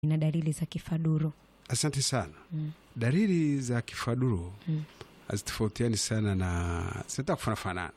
na dalili za kifaduro. Asante sana. Mm. Dalili za kifaduro Mm. hazitofautiani sana na zinataka kufanana.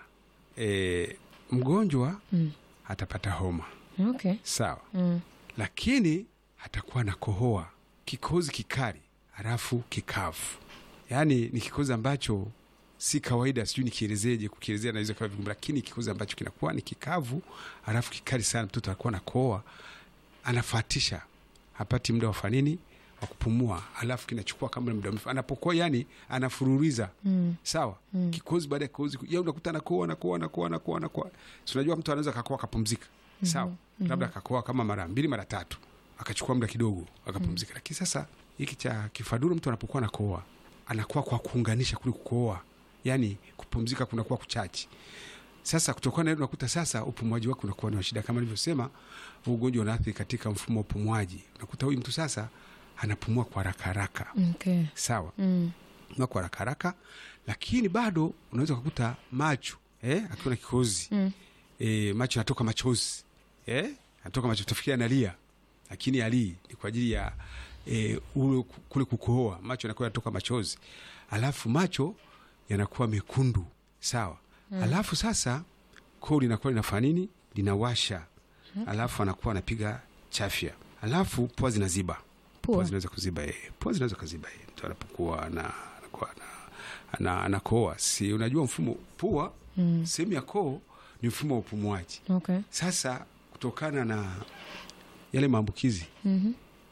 E, mgonjwa Mm. atapata homa Okay. sawa, Mm. lakini atakuwa na kohoa, kikozi kikali, halafu kikavu. Yaani ni kikozi ambacho si kawaida, sijui nikielezeje. Kukielezea naweza kawa vigumu, lakini kikozi ambacho kinakuwa ni kikavu, halafu kikali sana. Mtoto anakuwa na kohoa, anafatisha, hapati muda wa fanini wa kupumua, halafu kinachukua kama muda mrefu anapokoa, yani anafururiza Mm. sawa Mm. kikozi baada ya kikozi ya unakuta anakoa anakoa anakoa anakoa anakoa. Si unajua mtu anaweza akakoa akapumzika, sawa labda akakoa kama mara mbili mara tatu akachukua muda kidogo akapumzika. Lakini sasa hiki cha kifaduro, mtu anapokuwa anakoa anakuwa kwa kuunganisha kule kukoa, yani kupumzika kunakuwa kuchachi. Sasa kutokana na hilo unakuta sasa upumuaji wake unakuwa ni wa shida, kama nilivyosema, huu ugonjwa unaathiri katika mfumo wa upumuaji. Unakuta huyu mtu sasa anapumua kwa haraka haraka, Okay. sawa Mm. na kwa haraka haraka, lakini bado unaweza kukuta macho eh, akiwa na kikozi Mm. eh, macho yanatoka machozi eh, anatoka machozi, tafikia analia, lakini alii ni kwa ajili ya eh, ule ku- kule kukohoa, macho yanakuwa yanatoka machozi, alafu macho yanakuwa mekundu sawa. Alafu sasa koo linakuwa linafanya nini? Linawasha, alafu anakuwa anapiga chafya, alafu pua zinaziba pua Pua. zinaweza kuziba yeye, pua zinaweza kuziba yeye mtu anapokuwa ana anakuwa ana- ana- anakoa. Si unajua mfumo pua, Mm. sehemu ya koo ni mfumo wa upumuaji. Okay. Sasa kutokana na yale maambukizi Mhm.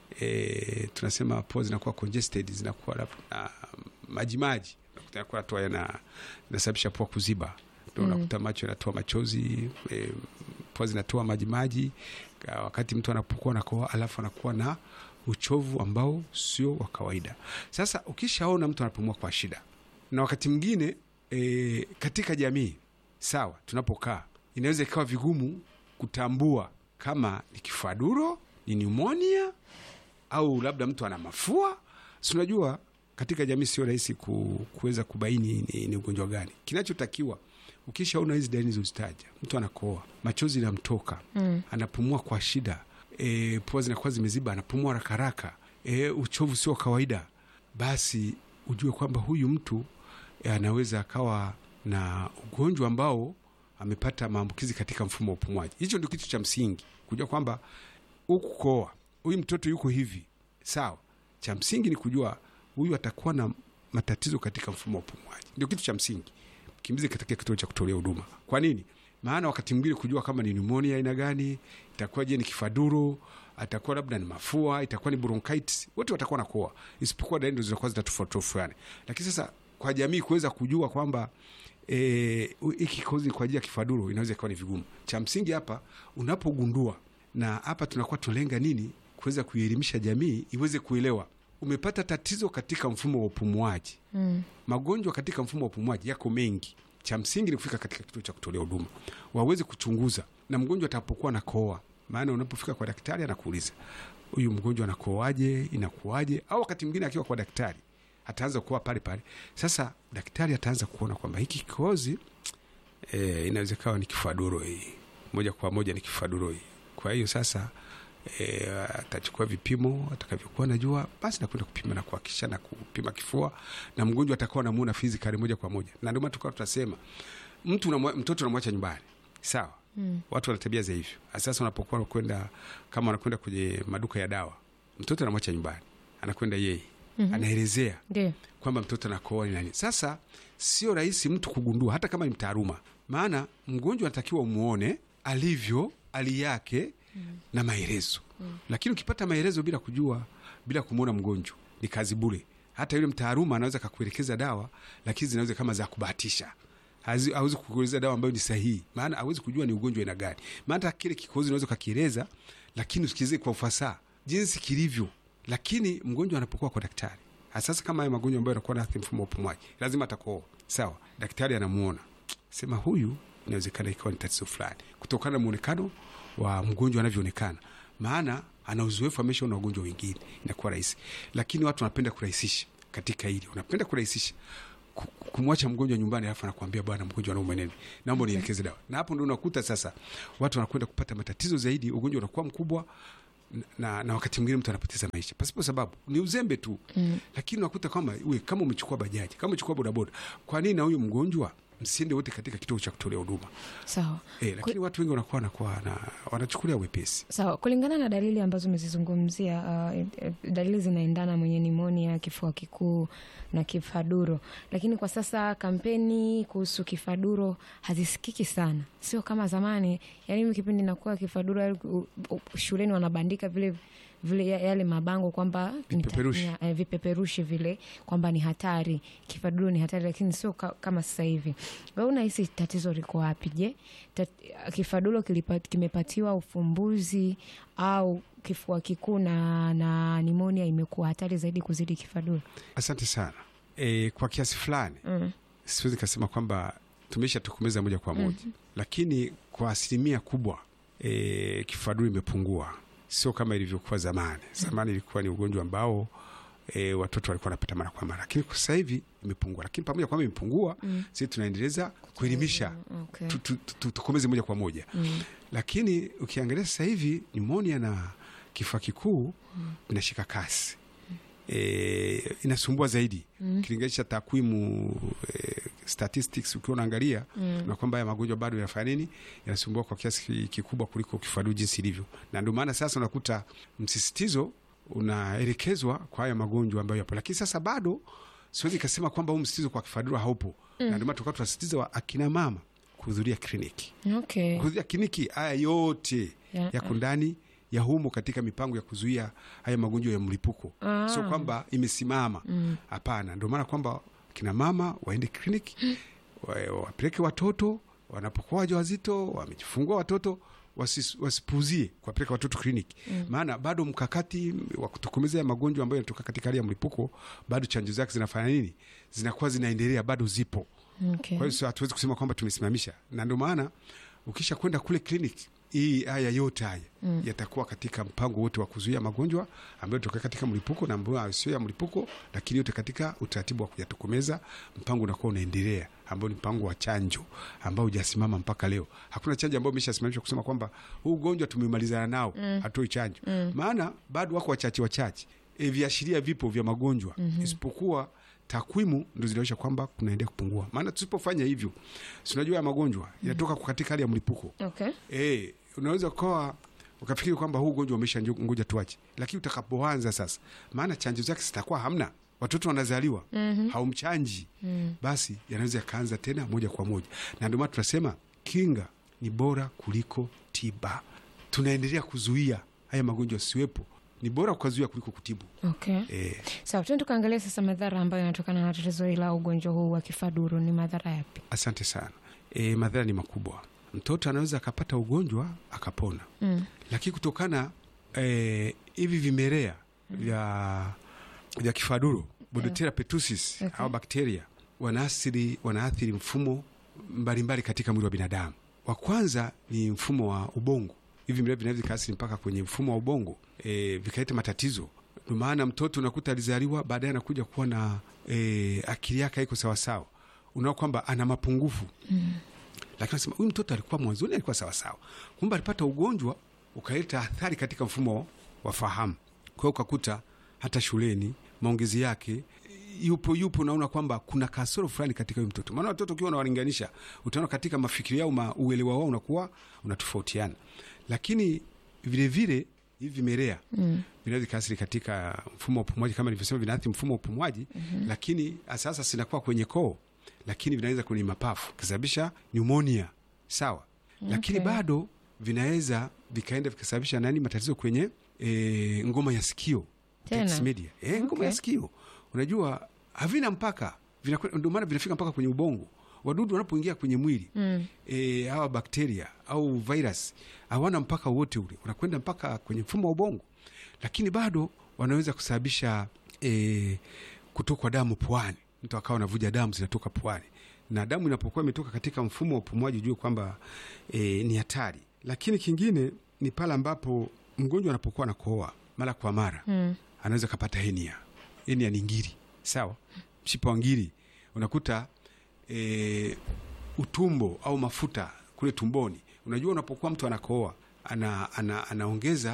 e, tunasema pua zinakuwa congested, zinakuwa labda na majimaji, unakuta yanakuwa natoa yana inasababisha pua kuziba, ndio unakuta macho yanatoa machozi e, pua zinatoa majimaji Ka- wakati mtu anapokuwa nakoa, alafu anakuwa na uchovu ambao sio wa kawaida. Sasa ukishaona mtu anapumua kwa shida, na wakati mwingine e, katika jamii sawa, tunapokaa inaweza ikawa vigumu kutambua kama ni kifaduro, ni pneumonia au labda mtu ana mafua. Si unajua katika jamii sio rahisi ku, kuweza kubaini ni, ni ugonjwa gani. Kinachotakiwa ukishaona hizi dalili zozitaja, mtu anakoa, machozi yanamtoka, Mm. anapumua kwa shida, e, pua zinakuwa zimeziba, anapumua haraka haraka, e, uchovu sio wa kawaida, basi ujue kwamba huyu mtu e, anaweza akawa na ugonjwa ambao amepata maambukizi katika mfumo wa upumuaji. Hicho ndio kitu cha msingi, kujua kwamba huku koa huyu mtoto yuko hivi sawa. Cha msingi ni kujua huyu atakuwa na matatizo katika mfumo wa upumuaji, ndio kitu cha msingi. Kimbize katika kituo cha kutolea huduma. Kwa nini? Maana wakati mwingine kujua kama ni pneumonia aina gani, itakuwa je ni kifaduro, atakuwa labda ni mafua, itakuwa ni bronchitis, wote watakuwa na koa, isipokuwa dalili ndo zinakuwa zinatofautiana. Lakini sasa kwa jamii kuweza kujua kwamba eh, hiki kikozi kwa ajili ya kifaduro inaweza ikawa ni vigumu. Cha msingi hapa unapogundua, na hapa tunakuwa tunalenga nini, kuweza kuielimisha jamii iweze kuelewa umepata tatizo katika mfumo wa upumuaji. Mm. Magonjwa katika mfumo wa upumuaji yako mengi. Cha msingi ni kufika katika kituo cha kutolea huduma, waweze kuchunguza, na mgonjwa atapokuwa nakoa, maana unapofika kwa daktari anakuuliza huyu mgonjwa anakoaje, inakuaje, au wakati mwingine akiwa kwa daktari ataanza kuwa pale pale. Sasa daktari ataanza kuona kwamba hiki kikozi e, inaweza kawa ni kifaduro hii, moja kwa moja ni kifaduro hii. Kwa hiyo sasa e, atachukua vipimo atakavyokuwa najua, basi nakwenda kupima na kuhakikisha na kupima kifua, na mgonjwa atakuwa namuona fizikali moja kwa moja, na ndio maana tukawa tunasema mtu unamwa- mtoto unamwacha nyumbani sawa. Mm. Watu wana tabia za hivyo. Sasa unapokuwa kwenda kama anakwenda kwenye maduka ya dawa, mtoto anamwacha nyumbani, anakwenda yeye Mhm. anaelezea Ndio. kwamba mtoto anakoa ni nani. Sasa sio rahisi mtu kugundua, hata kama ni mtaaluma, maana mgonjwa anatakiwa umuone alivyo, hali yake na maelezo. Lakini ukipata maelezo bila kujua, bila kumwona mgonjwa, ni kazi bure. Hata yule mtaaluma anaweza kakuelekeza dawa, lakini zinaweza kama za kubahatisha Hazi- hawezi kukueleza dawa ambayo ni sahihi, maana hawezi kujua ni ugonjwa aina gani. Maana hata kile kikozi unaweza ukakieleza, lakini usikize kwa ufasaha jinsi kilivyo. Lakini mgonjwa anapokuwa kwa daktari, sasa kama haya magonjwa ambayo yanakuwa na mfumo wa upumuaji, lazima atakoa. Sawa, daktari anamuona, sema huyu inawezekana ikawa ni tatizo fulani, kutokana na muonekano wa mgonjwa anavyoonekana, maana ana uzoefu, ameshaona wagonjwa wengine, inakuwa rahisi. Lakini watu wanapenda kurahisisha katika hili, unapenda kurahisisha ku- kumwacha mgonjwa nyumbani, alafu anakuambia bwana, mgonjwa anaumwa nini, naomba nielekeze dawa. Na hapo ndo unakuta sasa watu wanakwenda kupata matatizo zaidi, ugonjwa unakuwa mkubwa na, na wakati mwingine mtu anapoteza maisha pasipo sababu, ni uzembe tu mm. Lakini unakuta kwamba we kama umechukua bajaji, kama umechukua bodaboda, kwa nini na huyu mgonjwa msiende wote katika kituo cha kutolea huduma Sawa. e, lakini watu wengi wanakuwa wanakuwa na wanachukulia wepesi. Sawa, kulingana na dalili ambazo umezizungumzia, uh, dalili zinaendana mwenye nimonia, kifua kikuu na kifaduro, lakini kwa sasa kampeni kuhusu kifaduro hazisikiki sana, sio kama zamani. Yani mimi kipindi nakuwa kifaduro, yaani u- u- shuleni wanabandika vile vile ya- yale mabango kwamba nita- Vipeperushi. nya- eh, vipeperushi vile kwamba ni hatari, kifaduro ni hatari, lakini sio ka, kama sasa hivi. Wewe unahisi tatizo liko wapi? Je, tat- kifaduro kilipa- kimepatiwa ufumbuzi au kifua kikuu na, na nimonia imekuwa hatari zaidi kuzidi kifaduro? Asante sana. E, kwa kiasi fulani Mm. siwezi kasema kwamba tumesha tokomeza moja kwa moja lakini kwa asilimia kubwa e, kifaduro imepungua, sio kama ilivyokuwa zamani. Zamani ilikuwa ni ugonjwa ambao e, watoto walikuwa wanapata mara kwa mara, lakini kwa sasa hivi imepungua. Lakini pamoja kwamba imepungua, sisi tunaendeleza kuelimisha Okay. tu- tu- tu- tutokomeze moja kwa moja lakini ukiangalia sasa hivi nimonia na kifua kikuu vinashika kasi e, inasumbua zaidi ukilinganisha takwimu e, statistics ukiwa unaangalia na kwamba haya magonjwa bado yanafanya nini, yanasumbua kwa kiasi ki- kikubwa kuliko kifaduro jinsi ilivyo, na ndio maana sasa unakuta msisitizo unaelekezwa kwa haya magonjwa ambayo yapo, lakini sasa bado siwezi kasema kwamba huu msisitizo kwa kifaduro haupo, na ndio maana tukawa tunasisitiza wa akina mama kuhudhuria kliniki Okay. kuhudhuria kliniki. Haya yote Ya- yako ndani ya humo katika mipango ya kuzuia haya magonjwa ya mlipuko, Ah. sio kwamba imesimama. Hapana, ndio maana kwamba kina mama waende kliniki, wa- wapeleke watoto wanapokuwa wajawazito, wamejifungua watoto wasis- wasipuuzie kuwapeleka watoto kliniki, maana bado mkakati wa kutokomeza ya magonjwa ambayo yanatoka katika hali ya mlipuko, bado chanjo zake zinafanya nini, zinakuwa zinaendelea, bado zipo. Okay. Kwa hiyo sio- hatuwezi kusema kwamba tumesimamisha, na ndio maana ukisha kwenda kule kliniki hii haya yote haya yatakuwa katika mpango wote wa kuzuia magonjwa ambayo tokea katika mlipuko na ambayo sio ya mlipuko, lakini yote katika utaratibu wa kuyatokomeza. Mpango unakuwa unaendelea, ambao ni mpango wa chanjo ambao hujasimama mpaka leo. Hakuna chanjo ambayo imeshasimamishwa kusema kwamba huu ugonjwa tumemalizana nao, hatoi chanjo. Maana bado wako wachache wachache, e, viashiria vipo vya magonjwa isipokuwa takwimu ndo zinaonyesha kwamba kunaendelea kupungua. Maana tusipofanya hivyo, si unajua ya magonjwa yanatoka katika hali ya mlipuko Okay. e, unaweza ukawa ukafikiri kwamba huu ugonjwa umesha njo- ngoja tuache, lakini utakapoanza sasa, maana chanjo zake zitakuwa hamna, watoto wanazaliwa haumchanji, basi yanaweza yakaanza tena moja kwa moja, na ndio maana tunasema kinga ni bora kuliko tiba. Tunaendelea kuzuia haya magonjwa yasiwepo, ni bora kukazuia kuliko kutibu. Okay. E, Sawa, tuende tukaangalia sasa madhara ambayo yanatokana na tatizo hili la ugonjwa huu wa kifaduro. Ni madhara yapi? Asante sana. E, madhara ni makubwa. Mtoto anaweza akapata ugonjwa akapona, Mm. lakini kutokana e, hivi vimelea vya vya kifaduro Bodoteria pertussis Okay. au bakteria wanaathiri wanaathiri mfumo mbalimbali katika mwili wa binadamu. Wa kwanza ni mfumo wa ubongo. Hivi vimelea vinaweza vikaathiri mpaka kwenye mfumo wa ubongo e, vikaleta matatizo. Ndio maana mtoto unakuta alizaliwa, baadaye anakuja kuwa na e, akili yake haiko sawasawa, unaona kwamba ana mapungufu lakini nasema huyu mtoto alikuwa mwanzoni alikuwa sawasawa, kumbe alipata ugonjwa ukaleta athari katika mfumo wa fahamu. Kwa hiyo ukakuta hata shuleni maongezi yake yupo yupo, unaona kwamba kuna kasoro fulani katika huyu mtoto. Maana watoto ukiwa unawalinganisha, utaona katika mafikiri yao, ma uelewa wao unakuwa unatofautiana, lakini vilevile hivi vimelea mm. vinaweza vikaathiri katika mfumo wa upumuaji, kama nilivyosema, vinaathiri mfumo wa upumuaji mm-hmm. lakini sasa sinakuwa kwenye koo lakini vinaweza kwenye mapafu kusababisha pneumonia sawa, lakini Okay. bado vinaweza vikaenda vikasababisha nani matatizo kwenye e, ngoma ya sikio Tena? Tex media e, ngoma Okay. ya sikio unajua havina mpaka, vinakwe- ndio maana vinafika mpaka kwenye ubongo. Wadudu wanapoingia kwenye mwili Mm. e, hawa bakteria au virus hawana mpaka wote ule, unakwenda mpaka kwenye mfumo wa ubongo, lakini bado wanaweza kusababisha e, kutokwa damu puani, mtu akawa anavuja damu zinatoka puani, na damu inapokuwa imetoka katika mfumo wa upumuaji, ujue kwamba e, ni hatari. Lakini kingine ni pale ambapo mgonjwa anapokuwa anakohoa mara kwa mara Mm. anaweza kapata henia. Henia ni ngiri, sawa, mshipa wa ngiri unakuta e, utumbo au mafuta kule tumboni. Unajua, unapokuwa mtu anakohoa ana, ana, anaongeza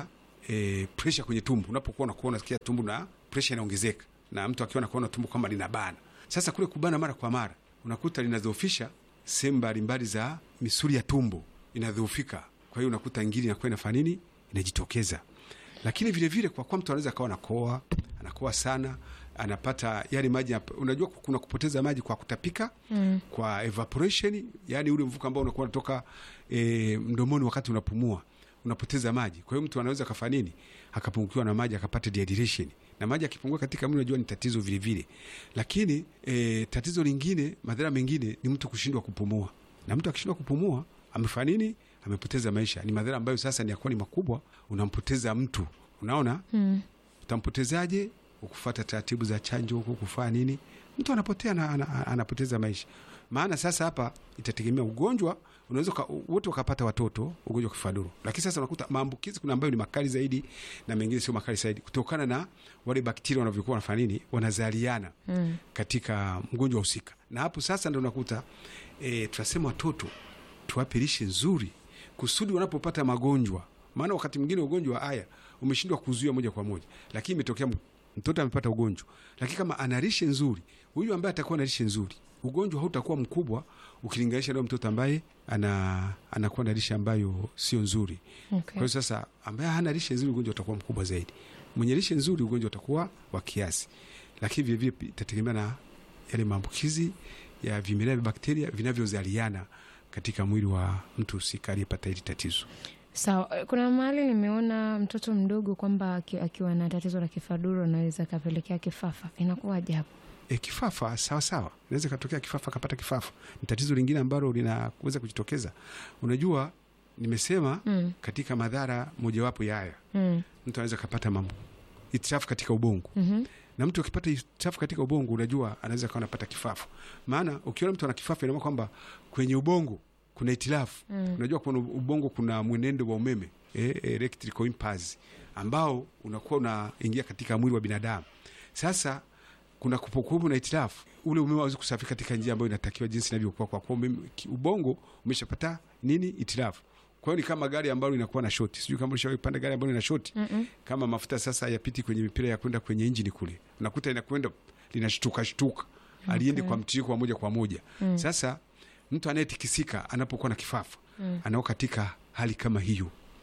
e, presha kwenye tumbo. Unapokuwa unakuwa unasikia tumbo na presha inaongezeka, na mtu akiwa anakuwa na tumbo kama linabana. Sasa kule kubana mara kwa mara unakuta linadhoofisha sehemu mbalimbali za misuli ya tumbo inadhoofika, kwa hiyo unakuta ngiri inakuwa inafanya nini, inajitokeza. Lakini vile vile kwa kwa mtu anaweza akawa anakoa, anakoa sana, anapata yale maji. Unajua kuna kupoteza maji kwa kutapika mm. kwa evaporation, yani ule mvuke ambao unakuwa unatoka e, mdomoni wakati unapumua unapoteza maji. Kwa hiyo mtu anaweza kafanya nini, akapungukiwa na maji, akapata dehydration, na maji akipungua katika mwili, unajua ni tatizo vile vile. Lakini e, tatizo lingine, madhara mengine ni mtu kushindwa kupumua, na mtu akishindwa kupumua amefanya nini? Amepoteza maisha. Ni madhara ambayo sasa ni yakuwa ni makubwa, unampoteza mtu. Unaona mm. utampotezaje? Ukufuata taratibu za chanjo huku, kufanya nini, mtu anapotea na, ana, anapoteza maisha. Maana sasa hapa itategemea ugonjwa unaweza wote wakapata watoto ugonjwa wa kifaduro, lakini sasa unakuta maambukizi kuna ambayo ni makali zaidi na mengine sio makali zaidi, kutokana na wale bakteria wanavyokuwa wanafanya nini, wanazaliana mm. katika mgonjwa husika, na hapo sasa ndo unakuta e, tunasema watoto tuwape lishe nzuri kusudi wanapopata magonjwa, maana wakati mwingine ugonjwa haya umeshindwa kuzuia moja kwa moja, lakini imetokea mtoto amepata ugonjwa, lakini kama ana lishe nzuri, huyu ambaye atakuwa na lishe nzuri ugonjwa hautakuwa mkubwa ukilinganisha na mtoto ambaye ana anakuwa na lishe ambayo sio nzuri. Okay. Kwa hiyo sasa, ambaye hana lishe nzuri ugonjwa utakuwa mkubwa zaidi. Mwenye lishe nzuri ugonjwa utakuwa wa kiasi, lakini vile vile itategemea na yale maambukizi ya vimelea vya bakteria vinavyozaliana katika mwili wa mtu husika aliyepata hili tatizo. Sawa. So, kuna mahali nimeona mtoto mdogo kwamba akiwa na tatizo la kifaduro anaweza kapelekea kifafa, inakuwaje hapo? E, kifafa sawa sawa, inaweza katokea kifafa, kapata kifafa. Ni tatizo lingine ambalo linaweza kujitokeza. Unajua, nimesema mm. katika madhara mojawapo ya haya mm. mtu anaweza kapata mambo itisafu katika ubongo mm -hmm. na mtu akipata itisafu katika ubongo, unajua anaweza kawa anapata kifafa. Maana ukiona mtu ana kifafa, ina maana kwamba kwenye ubongo kuna itilafu mm. unajua kuna ubongo kuna mwenendo wa umeme eh, electrical impulse ambao unakuwa unaingia katika mwili wa binadamu. Sasa kuna kupokuwepo na itilafu, ule umeme hauwezi kusafiri katika njia ambayo inatakiwa jinsi inavyokuwa, kwa kuwa ubongo umeshapata nini, itilafu. Kwa hiyo ni kama gari ambalo linakuwa na shoti. Sijui kama ulishawahi kupanda gari ambalo lina shoti mm -mm. kama mafuta sasa hayapiti kwenye mipira ya kwenda kwenye injini kule, unakuta inakwenda linashtuka shtuka, okay. aliendi kwa mtiririko wa moja kwa moja mm. Sasa mtu anayetikisika anapokuwa na kifafa mm. anao katika hali kama hiyo.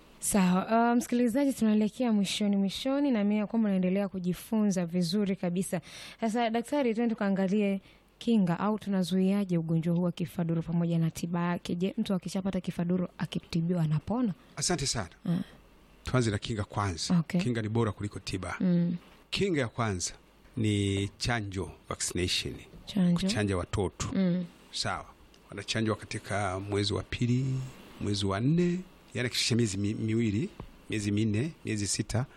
Sawa. Uh, msikilizaji, tunaelekea mwishoni mwishoni, na mimi kwamba naendelea kujifunza vizuri kabisa. Sasa daktari, tuende tukaangalie kinga au tunazuiaje ugonjwa huu wa kifaduro pamoja na tiba yake. Je, mtu akishapata kifaduro akitibiwa anapona? Asante sana mm. Tuanze na kinga kwanza. Okay. Kinga ni bora kuliko tiba mm. Kinga ya kwanza ni chanjo, vaccination, chanjo, kuchanja watoto mm. Sawa, wanachanjwa katika mwezi wa pili, mwezi wa nne Yani kisha miezi mi, miwili miezi minne miezi sita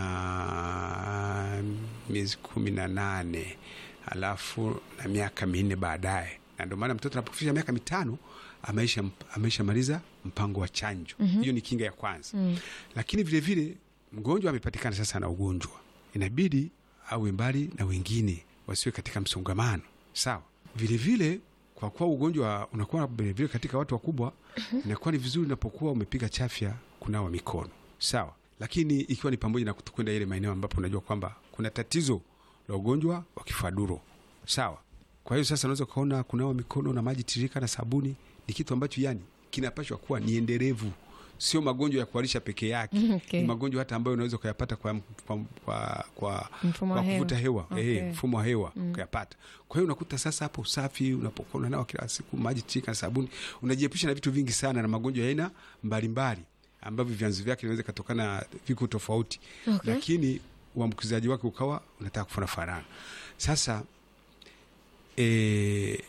na miezi kumi na nane alafu na miaka minne baadaye, na ndio maana mtoto anapofikisha miaka mitano ameisha ameisha maliza mpango wa chanjo hiyo. mm -hmm. Ni kinga ya kwanza mm -hmm. Lakini vilevile vile, mgonjwa amepatikana sasa na ugonjwa, inabidi awe mbali na wengine, wasiwe katika msongamano. Sawa, vilevile kwa kuwa ugonjwa unakuwa vilevile katika watu wakubwa, inakuwa ni vizuri unapokuwa umepiga chafya kunawa mikono sawa, lakini ikiwa ni pamoja na kutokwenda ile maeneo ambapo unajua kwamba kuna tatizo la ugonjwa wa kifaduro sawa. Kwa hiyo sasa unaweza ukaona kunawa mikono na maji tiririka na sabuni ni kitu ambacho yani kinapashwa kuwa ni endelevu, sio magonjwa ya kuharisha peke yake. Okay. Ni magonjwa hata ambayo unaweza ukayapata kwa, kwa, kwa, kwa, Mfumo wa kwa hewa. kuvuta hewa Okay. eh, mfumo wa hewa ukayapata. Kwa hiyo unakuta sasa hapo usafi, unapokuwa unanawa kila siku maji tiririka na sabuni, unajiepusha na vitu vingi sana na magonjwa ya aina mbalimbali ambavyo vyanzo vyake vinaweza katokana viko tofauti Okay. lakini uambukizaji wake ukawa unataka kufana farana. Sasa e,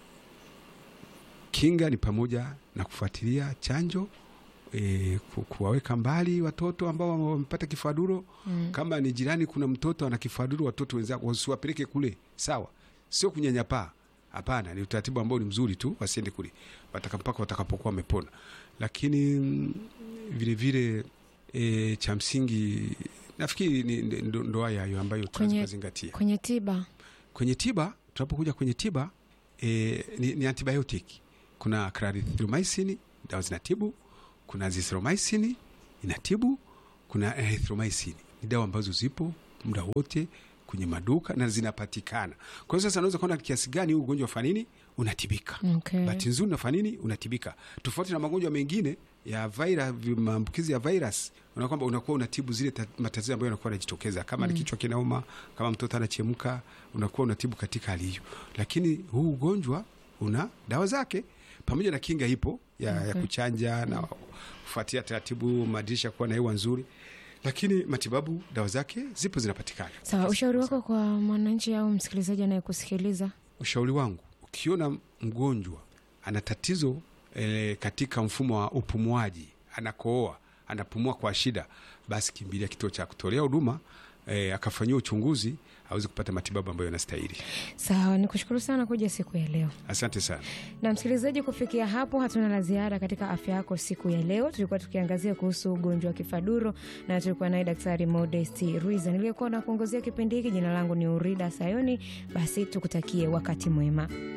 kinga ni pamoja na kufuatilia chanjo e, ku- kuwaweka mbali watoto ambao wamepata kifaduro Mm. kama ni jirani kuna mtoto ana kifaduro, watoto wenzako wasiwapeleke kule, sawa, sio kunyanyapaa. Hapana, ni utaratibu ambao ni mzuri tu, wasiende kule wataka mpaka watakapokuwa wamepona. Lakini mm, vile vile e, cha msingi nafikiri ni ni- ndo ndo haya hayo ambayo tunaweza Kwenye- kuzingatia Kwenye tiba kwenye tiba. Tunapokuja kwenye tiba e, ni, ni antibiotic. Kuna clarithromycin dawa zinatibu, kuna azithromycin inatibu, kuna erythromycin ni dawa ambazo zipo muda wote kwenye maduka na zinapatikana. Kwa hiyo sasa unaweza kuona kiasi gani huu ugonjwa wa nini unatibika. Okay. Bahati nzuri unafanya nini unatibika, tofauti na magonjwa mengine ya vira, maambukizi ya virus, unaona kwamba unakuwa unatibu zile ta- matatizo ambayo yanakuwa yanajitokeza kama ni kichwa kinauma, kama mtoto anachemka, unakuwa unatibu katika hali hiyo, lakini huu ugonjwa una dawa zake pamoja na kinga ipo ya, ya kuchanja na kufuatia taratibu madirisha kuwa na hewa nzuri, lakini matibabu dawa zake zipo zinapatikana. Sawa, ushauri wako kwa mwananchi au msikilizaji anayekusikiliza? Ushauri wangu ukiona mgonjwa ana tatizo e, katika mfumo wa upumuaji, anakooa, anapumua kwa shida, basi kimbilia kituo cha kutolea huduma e, akafanyia uchunguzi aweze kupata matibabu ambayo yanastahili. Sawa, ni kushukuru sana kuja siku ya leo. Asante sana. Na msikilizaji, kufikia hapo hatuna la ziada katika afya yako siku ya leo. Tulikuwa tukiangazia kuhusu ugonjwa wa kifaduro na tulikuwa naye Daktari Modesti Ruiza niliyekuwa na kuongozea kipindi hiki. Jina langu ni Urida Sayoni. Basi tukutakie wakati mwema.